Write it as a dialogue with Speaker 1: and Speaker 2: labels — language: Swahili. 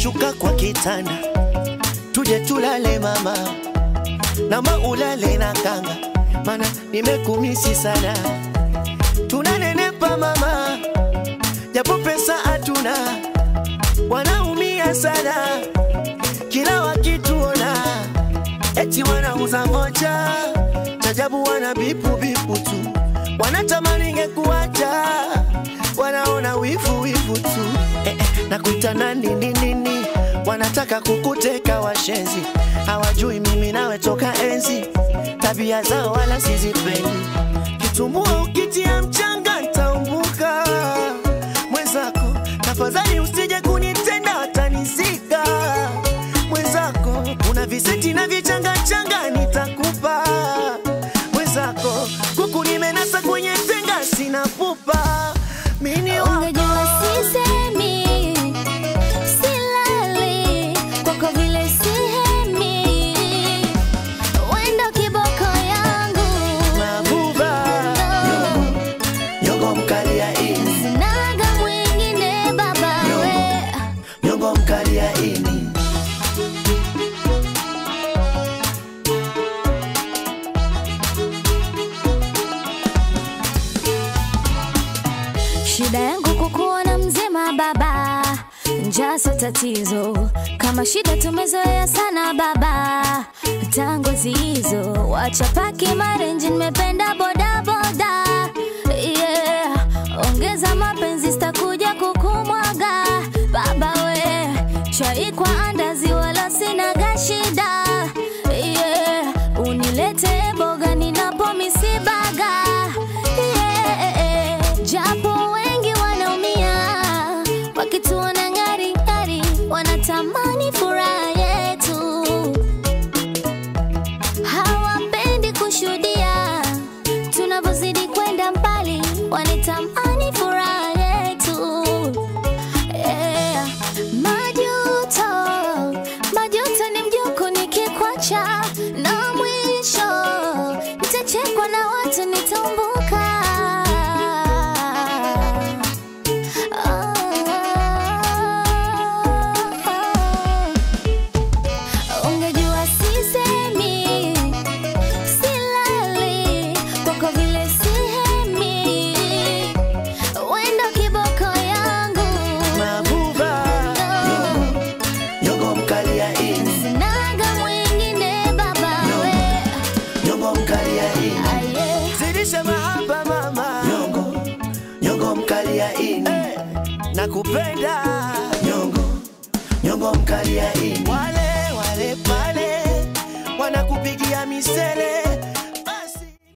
Speaker 1: shuka kwa kitanda, tuje tulale mama, nama ulale na kanga, mana nimekumisi sana. Tunanenepa mama, japo pesa hatuna, wanaumia sana kila wakituona, eti wanauza moja, chajabu wana bipu bipu tu, wanatamani ngekuacha, wanaona wivu wivu tu eh, eh, na kuita nani nini nini, wanataka kukuteka washenzi, hawajui mimi nawe toka enzi, tabia zao wala sizipendi, kitumbua ukitia mchanga ntaumbuka mwenzako, tafadhali usije kunitenda watanizika mwenzako, una viseti na vichangachanga nitakupa mwenzako, kuku nimenasa kwenye tenga sina pupa mini wako
Speaker 2: Ungejua sisemi, silali, kwako vile sihemi. Wendo kiboko yangu,
Speaker 1: mabuba nyongo mkali ya ini
Speaker 2: sinaga mwingine baba we.
Speaker 1: nyongo mkali ya ini
Speaker 2: Shida yangu kukuona mzima baba, njaa sio tatizo. Kama shida tumezoea sana baba, tango zizo wacha paki marenji, nimependa boda boda yeah. Ongeza mapenzi, sitakuja kukumwaga baba we, chai kwa andazi, wala sinaga shida yeah. Unilete boga ninapo misibaga yeah. Japo wengi wanaumia wakituona ngari ngari, wanatamani furaha yetu, hawapendi kushuhudia tunavyozidi kwenda mbali, wanatamani furaha yetu yeah. Majuto, majuto ni mjuku nikikwacha, na mwisho nitachekwa na watu nitambuka. Ungejua sisemi, silali, kwako vile sihemi. Wendo kiboko yangu,
Speaker 1: mabuba nyongo mkali ya ini
Speaker 2: sinaga mwingine baba we.
Speaker 1: nyongo mkali ya ini
Speaker 2: Aye.
Speaker 1: zidisha mahaba mama nyongo nyongo mkali ya ini nakupenda nyongo nyongo mkali ya ini wala